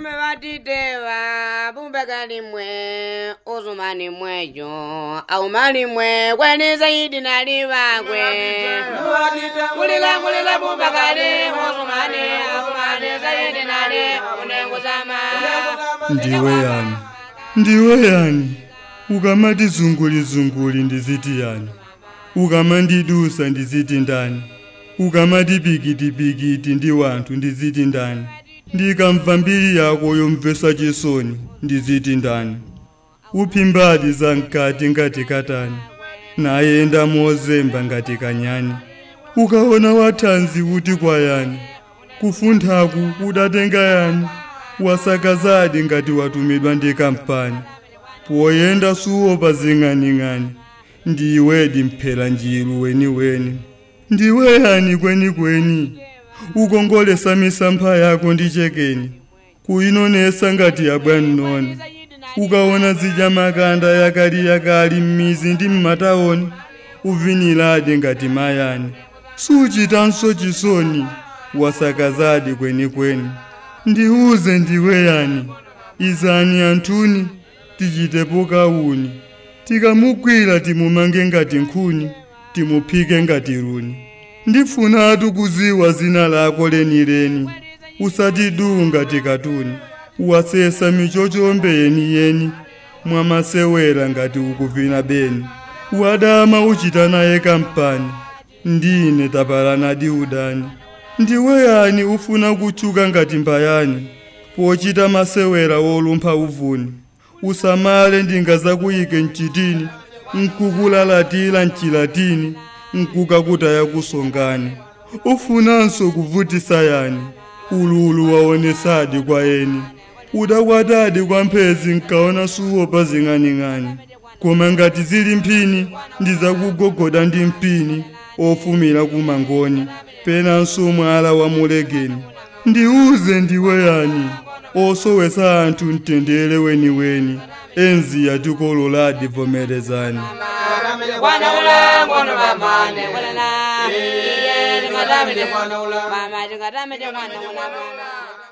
alume vatiteva pumbekalimwe uzumanimwejo aumalimwe kweni zaidi nalivakwe kulila kulila pumbekali uzumani aumani zaidi nali unenguzama ndiwe yani ndiwe yani ukamati zungulizunguli ndiziti yani ukamandidusa ndiziti ndani ukamati pikitipikiti ndi wanthu ndiziti ndani ndikamva mbiri yako yomvesa chisoni ndiziti ndani uphimbati za mkati ngati katani nayenda mozemba ngati kanyani ukaona wathanzi kuti kwayani kufunthaku udatenga yani wasakazadi ngati watumidwa ndi kampani poyenda suwopa zing'aning'ani ndiwedi mphera njiru weniweni ndiwe yani kwenikweni ukongolesa misampha yako ndi chekeni kuyinonesa ngati yabwan'noni ukaona zidya makanda yakali yakali m'mizi ndi m'matawoni uviniladi ngati mayani suchitanso chisoni wasakazadi kwenikweni ndiuze ndiwe yani izani anthuni tichitepo kauni tikamugwira timumange ngati nkhuni timuphike ngati runi ndifunatu kuziwa zina lako lenileni usatidu ngati katuni wasesa michochombe yeniyeni mwamasewera ngati ukuvina beni wadama uchita naye kampani ndine tapalanadi udani ndiwe yani ufuna kutchuka ngati mbayani pochita masewera wolumpha uvuni usamale ndingazakuyike mchitini nkukulalatira mchilatini nkukakutaya kusongani ufunanso kuvutisa yani ululu waonesadi kwa eni udakwatadi kwa mphezi nkaona suwopa zing'aning'ani koma ngati zili mphini ndizakugogoda ndi mpini ofumira kumangoni penanso mwala wa mulegeni ndiuze ndiwe yani osowesa anthu mtendere weniweni enzi yatikololadi vomerezani Bwana ula ngono mamane kulala iye tingatamite mama tingatamite mwana mwana mwana